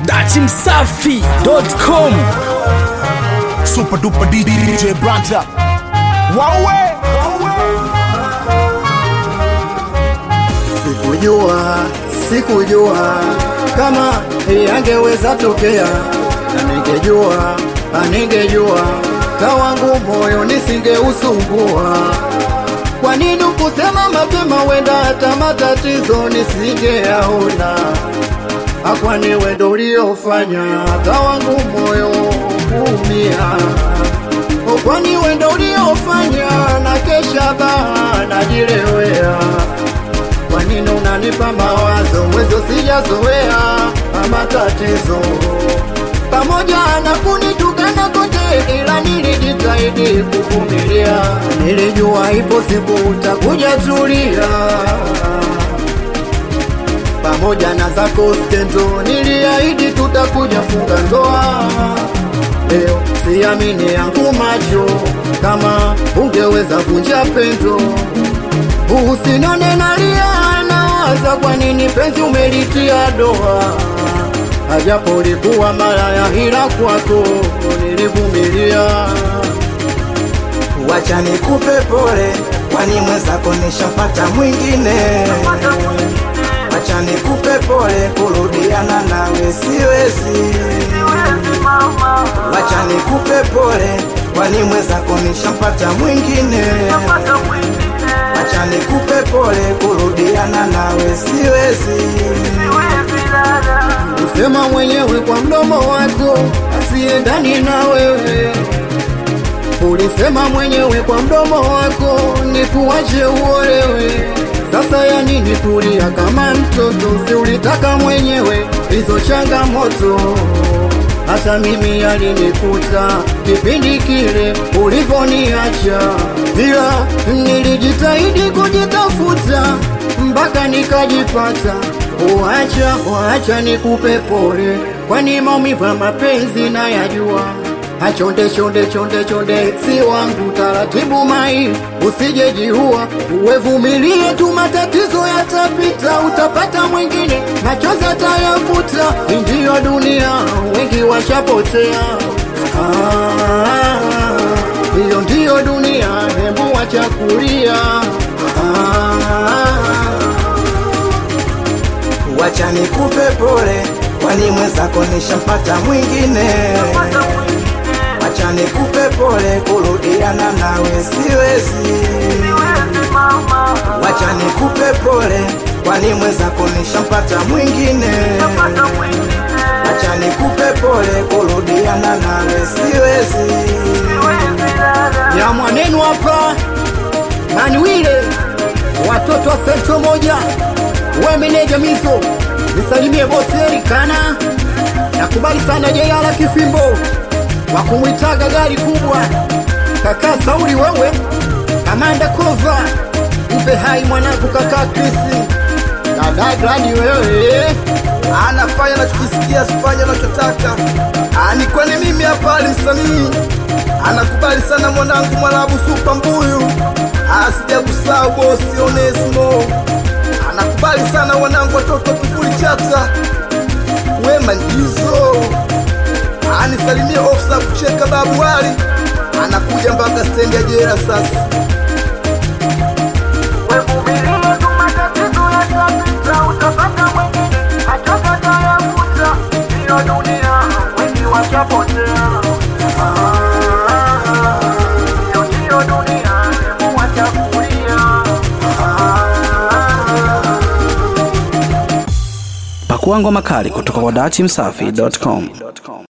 datimsafi.com Super duper DJ Branta. Wawe. Sikujua, sikujua kama hii angeweza tokea, na ningejua, na ningejua kawangu moyo nisingeusumbua. Kwa nini kusema mapema, wenda hata matatizo nisingeyaona. Akwani wendo uliofanya hata wangu moyo kuumia, kwani wendo uliofanya na kesha baa najilewea kwa nini unanipa mawazo mwezo sijazoea matatizo pamoja na kunitukana kote, ila nilijitahidi kuvumilia. Nilijua ipo siku utakuja tulia, pamoja na zako skendo, niliahidi tutakuja funga ndoa. Leo siamini yangu macho, kama ungeweza vunja pendo Usinone nalia nawaza, kwa nini penzi umelitia doa? Ajapo likuwa malaya, ila kwako nilivumilia. Wacha nikupe pole, kwani mwenzako nishapata mwingine. Wacha nikupe pole, kurudiana nawe siwezi. Wacha nikupe pole, kwani mwenzako nishapata mwingine. Wacha nikupe pole, kurudiana nawe siwezi. Usema mwenyewe kwa mdomo wako asiendani na wewe. Ulisema mwenyewe kwa mdomo wako nikuache uolewe. Sasa ya nini kulia kama mtoto? Si ulitaka mwenyewe hizo changamoto hata mimi yalinikuta kipindi kile ulivoniacha, ila nilijitahidi kujitafuta mpaka nikajipata. Uacha, uacha nikupe pole, kwani maumivu ya mapenzi nayajua. Achonde chonde chonde chonde, si wangu taratibu, mai usijejiua, uwevumilie tu, matatizo yatapita, utapata mwingine, machozi atayafuta. Ndiyo dunia, wengi washapotea. Ah, hiyo ndiyo dunia, hebu wacha kulia. Ah, Wacha nikupe pole, kwani mwenzako nishampata mwingine. Wacha nikupe pole, kurudiana nawe siwezi. Wacha nikupe pole, kwani mwenzako nishampata mwingine. Wacha nikupe pole, kurudiana nawe siwezi. ya mwanenu hapa Manuile, watoto wa sento moja, we meneja mizo, nisalimie bosi Erikana. Nakubali sana Jeyala Kifimbo wa kumwitaga gari kubwa, kaka Sauli wewe, kamanda Kova, mpe hai mwanangu kaka Krisi, dada Gladi wewe anafanya nachokisikia, sifanye anachotaka. Ah, Ni kwani mimi hapa ni msanii, anakubali sana mwanangu Mwarabu Supa Mbuyu, Ah, sijakusahau bosi Onesimo, anakubali sana wanangu watoto kivuli chata wema ndizo, anisalimie ofisa kucheka babu wali, anakuja mpaka stendi ya jera sasa. Wevumilie tu matatizo yatapita, utapata mwingine, machozi atayafuta. Hiyo dunia wengi washapotea. Ah, hiyo ndiyo dunia, hebu wacha kulia. Ah, pakua ngoma kali kutoka kwa datimsafi.com